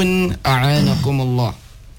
أعانكم الله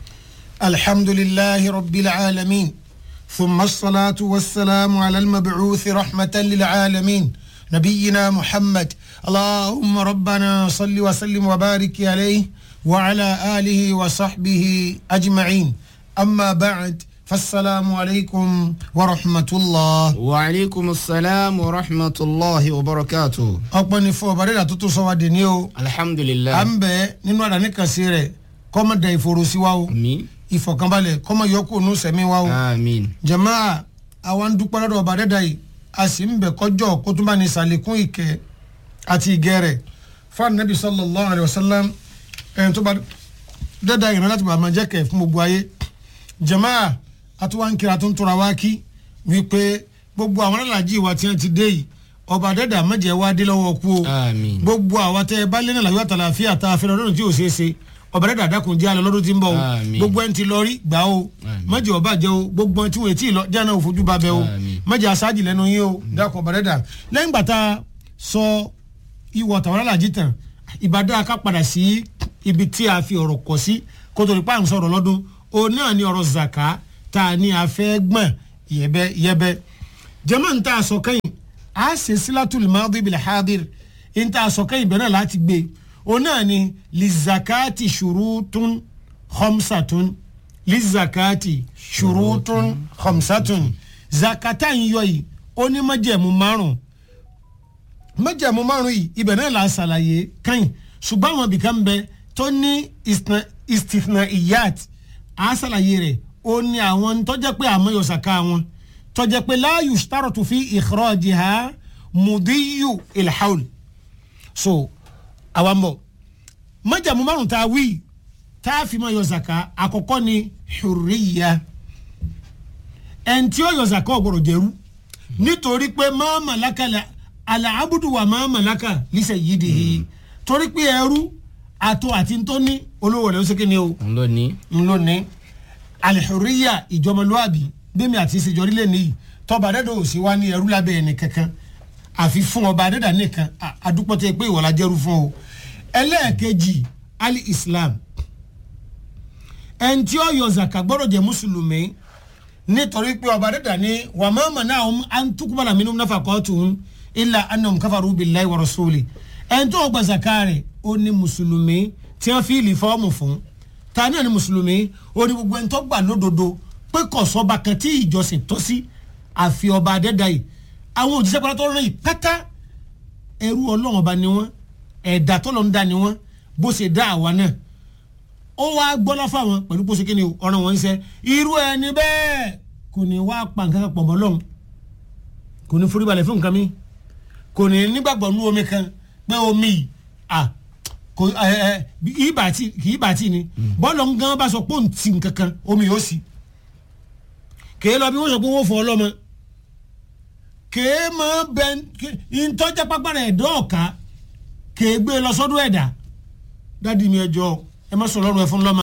الحمد لله رب العالمين ثم الصلاة والسلام على المبعوث رحمة للعالمين نبينا محمد اللهم ربنا صل وسلم وبارك عليه وعلى آله وصحبه أجمعين أما بعد فالسلام عليكم ورحمة الله وعليكم السلام ورحمة الله وبركاته أقبل فو بريدة تتصوى دينيو الحمد لله أمبي ننوى دانيكا سيري كما داي فروسي واو آمين ìfọ̀kànbalẹ̀ kọ́mọ yọkù nù sẹ́mi wa o. آمين jamaa àwa ń dúpẹ́ lọ́dọ̀ ọba dẹ́dà yìí a sì ń bẹ̀ kọjọ́ kó tún bá ní sàlékún ìkẹ́ àti ìgẹ́ rẹ̀ fún anabi sallallahu alayhi wa sallam ẹ̀yìn tó bá dẹ́dà yìí láti bá máa jẹ́ kẹ́ fún gbogbo ayé. jamaa àtúwá ń kiri àtúntúra wá kí wípé gbogbo àwọn alájí wa tí wọ́n ti dé yìí ọba dẹ́dà mẹ́jẹ̀ wá dé lọ́wọ́ kú o آمين gbogbo àwa tẹ ẹ bá lé náà láyọ̀ àtàlàfíà tá a fẹ́ lọ́dún tí ò ṣeé ṣe ọba dẹ́dà dákun jẹ́ alẹ́ lọ́dún tí ń bọ̀ o Àmín. gbogbo ẹni tí lọ rí gbà o Àmín. mọ̀jì ọba jẹ́ o gbogbo ẹni tí wọ́n ti lọ jáná òfojú ba bẹ́ o Àmín. mọ̀jì aṣáájì lẹ́nu yín o dákun ọba dẹ́dà lẹ́yìn gbà tá a sọ ìwọ̀ tàwọn alájí tán ìbàdàn ká padà sí ibi tí a fi ọ̀rọ̀ kọ̀ sí kótó nípa à ń sọ̀rọ̀ lọ́dún o náà ní ọ̀rọ̀ zaka tá a ní a fẹ́ gbọ̀n yẹbẹ yẹbẹ jẹ́mọ̀ ń tà sọ kẹ́yìn a ṣe sílátùlù máàdì bil hadir ń tà sọ kẹ́yìn bẹ́ẹ̀ náà láti gbé o náà ní lizakati ṣurutun khamsatun lizakati ṣurutun khamsatun zakata ń yọ yìí ó ní májẹ̀mú márùn májẹ̀mú márùn yìí ibẹ̀ náà la ṣàlàyé kẹ́yìn ṣùgbọ́n àwọn ibìkan bẹ tó ní istithna- istithna iyat a ṣàlàyé rẹ̀ ó ní àwọn tọ́jẹ́ pé àmọ́ yọ sàká wọn tọ́jẹ́ pé la yushtaratu fi ikhrajiha mudiyu ilhaul so àwọn bọ̀ májàmú márùn tá a wí tá a fi máa yọ zaka àkọ́kọ́ ni hurriya ẹni tí ó yọ zaka ọ̀gbọ̀rọ̀ jẹ́rú nítorí pé máa màláka la alaabudu wa máa màláka lísẹ̀ yìí di hi torí pé ẹrú àtọ àti ntọ́ni olówó rẹ̀ ó ṣe kíni o lónìí ńlọni alihuriya ìjọmọlúwàbí bẹ́ẹ̀mi àti ìṣèjọrí lè níyì tọba adẹ́dọ̀ ò sí wá ní ẹrú lábẹ́ ẹni kankan àfi fún ọba adẹ́dà nìkan à- àdúpọ̀tẹ́ pé ìwọ̀lá jẹ́rú fún o ẹlẹ́ẹ̀kejì ali islam ẹni tí ó yọ zaka gbọ́dọ̀ jẹ́ mùsùlùmí nítorí pé ọba adẹ́dà ní wà má mà náà ọ̀hún antukubala minnu nafa kọ́ọ̀tù ilà anam káfàrú billahi wa rasuli ẹni tó gba zaka rẹ̀ ó ní mùsùlùmí tí wọ́n fi ìlì fọ́ọ̀mù fún ta náà ni mùsùlùmí ó ní gbogbo ẹni tó gbà lódodo pé kọ̀sọ́ba kan tí ìjọsìn tọ́ sí àfi ọba adẹ́dà yìí àwọn òjíṣẹ́ pátá tó rán yìí pátá ẹrú ọlọ́run ọba ni wọ́n ẹ̀dá tó lọ́n dá ni wọ́n bó ṣe dá àwa náà ó wá gbọ́lá fáwọn pẹ̀lú bó ṣe kí ni ọ̀ràn wọn ń ṣe irú ẹni bẹ́ẹ̀ kò ní wá pa nǹkan kan pọ̀ mọ́ lọ́hùn kò ní foríbalẹ̀ fún nǹkan mi kò ní nígbàgbọ́ nú omi kan pé omi yìí à kò ẹ ẹ kì í bàtì kì í bàtì ni bọ́ọ̀lù gan bá sọ pé òun ti nǹkan kan omi yóò sì kèé lọ bí wọ́n sọ pé wọ́n fọ ọlọ́mọ kèé mọ bẹ ntọ́jà pápára ẹ̀dọ́ ọ̀ka kèé gbé lọ sọ́dọ̀ ẹ̀dá dádì mi ẹjọ́ ẹ má sọ lọ́rùn ẹ fún lọ́mọ